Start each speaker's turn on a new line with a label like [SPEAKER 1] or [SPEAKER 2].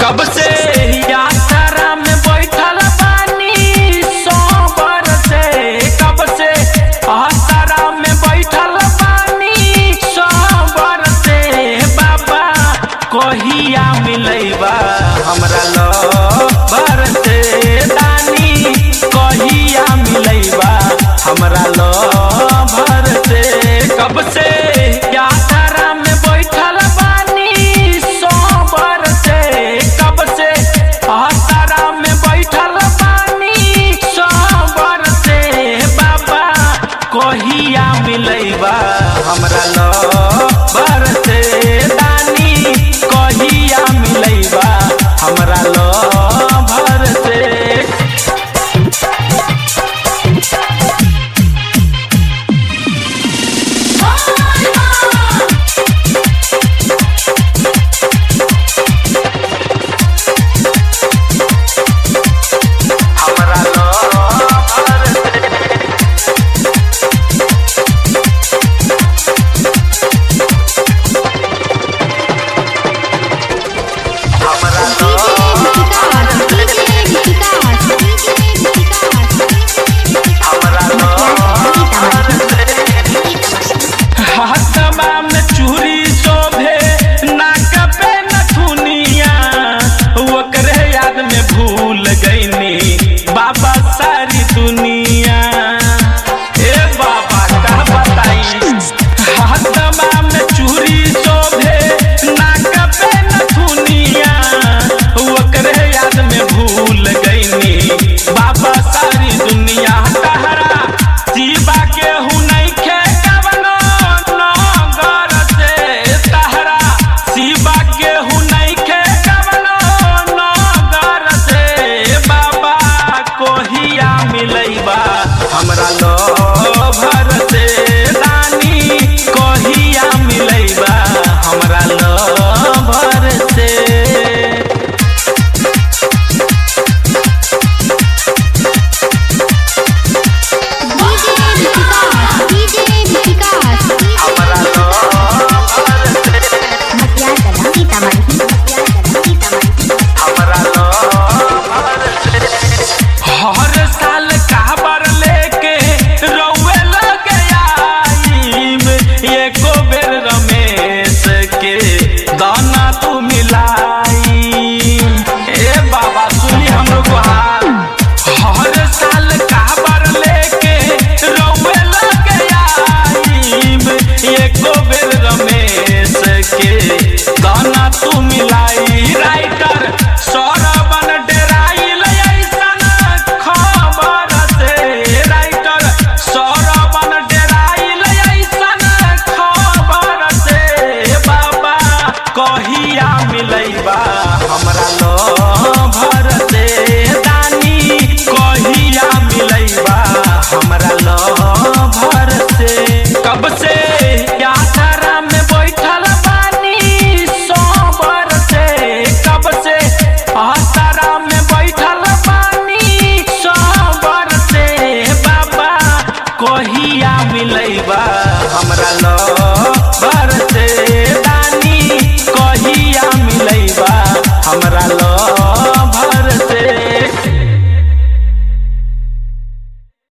[SPEAKER 1] कब से यात्रा में बैठल बानी सोबर से कब से यात्रा में बैठल बानी सोबर से बाबा कहिया मिलैबा हमरा लबर से दानी कहिया मिलैबा हमरा लबर से कब से यात्रा में बैठल बानी सोबर से कब से यात्रा में बैठल बानी सोबर से बाबा कहिया मिलैबा हमरा लबर से दानी कहिया मिलैबा हमरा लबर से हमरा लबर से हमरा हमरा हाथवा में चूड़ी शोभे नाक पे नथुनिया ओकरे याद में भूल गईनी बाबा सारी दुनिया ए बाबा का बताई हाथवा में चूड़ी शोभे नाक पे नथुनिया ओकरे याद में भूल गईनी बाबा सारी दुनिया तहरा जीवा के हूँ नहीं खे कवनो नगर से तहरा शिवा के हूँ नहीं खे कवनो नगर से बाबा कोहिया मिलैबा हमरा लभर से दानी कोहिया मिलैबा हमरा लभर से हमरा लभर से हमरा लभर से हर साल काबर लेके रउए लग आईब एको बेर रमेश के दाना तू मिलाई ए बाबा सुनी हमरो गुहार हर साल काबर लेके रउए लग आईब एको बेर रमेश के दाना तू मिलाई राइटर सौरवन डेराइल ऐसन खबर से राइटर सौरवन डेराइल ऐसन खबर से बाबा कहिया मिलैबा हमरा लभर से दानी कहिया मिलैबा हमरा लभर से कब से यात्रा में बैठल बानी सोबर से कब से यात्रा में बैठल बानी सोबर से बाबा कहिया मिलैबा हमरा लभर से दानी कहिया मिलैबा हमरा लभर